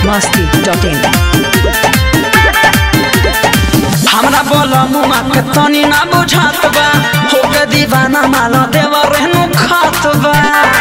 masti.in हमरा बोल मुमा के तनी ना बुझात बा हो के दीवाना माल देवा रहनु खात बा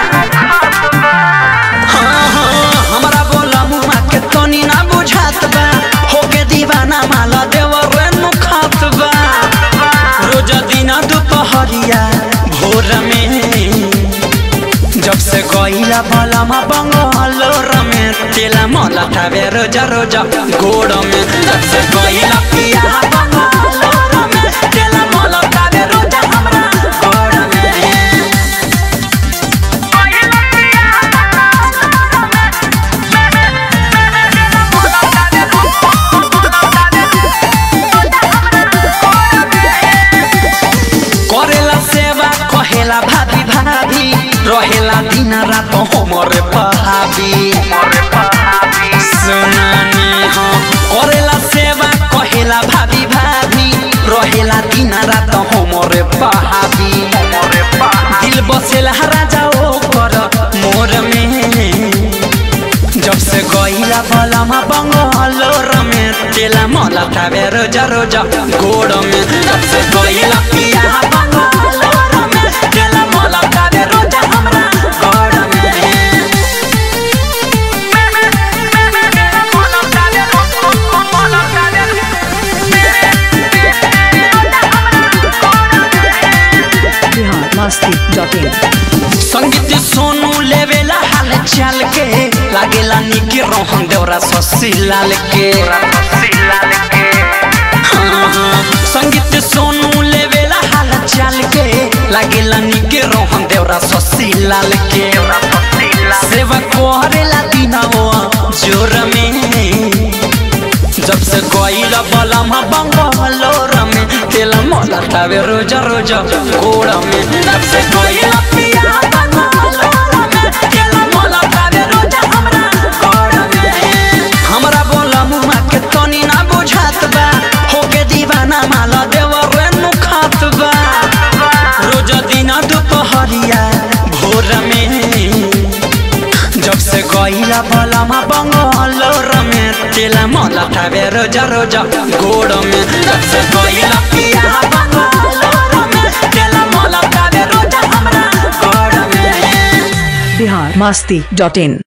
हाँ, हाँ, हमरा बोल मुमा के तनी ना बुझात बा हो के दीवाना माल देवा रहनु खात बा रोज दिन दुपहरिया भोर में जब से गईला भलामा बंगलोर में तेला मला थावे रोजा रोजा गोड़ में जब से गईला पिया बंगलोर में तेला मला थावे रोजा हमरा गोड़ में करेला सेवा कहेला भाभी भाभी रहेला दिन रात हमरे पहाबी सुनानी हो करेला सेवा कहेला भाभी भाभी रहेला दिन रात हमरे पहाबी दिल बसेला राजा ओ कर मोर में जब से गईला बलामा बंगलोर में तेला मला थावे रोजा रोजा गोड़ में जब से गईला पिया बंगलोर में तेला मला थावे रोजा हमरा गोड़ में Bihar masti.in संगीत सोनू लेवेला हाल चाल के लागेला निके रोहन देवरा ससी लाल के हाँ, हाँ, संगीत सोनू लेवेला हाल चाल के लागेला निके रोहन देवरा ससी लाल के सेवा करेला दिनवा जोर में जब से गईला बलमा बंगलोर में तेला मला तावे रोजा रोजा गोड़ में जब से गईला पिया बंगलोर में तेला मला तावे रोजा हमरा गोड़ में हमरा बोला मुमा के तनी ना बुझात बा हो के दीवाना माला देवा रेनु खात बा रोज दिन दुपहरिया भोर में जब से गईला बलामा बंगलोर में तेला मला थावे रोजा रोजा गोड़ में जब से गईला पिया बंगलोर में तेला मला थावे रोजा हमरा गोड़ में Bihar masti.in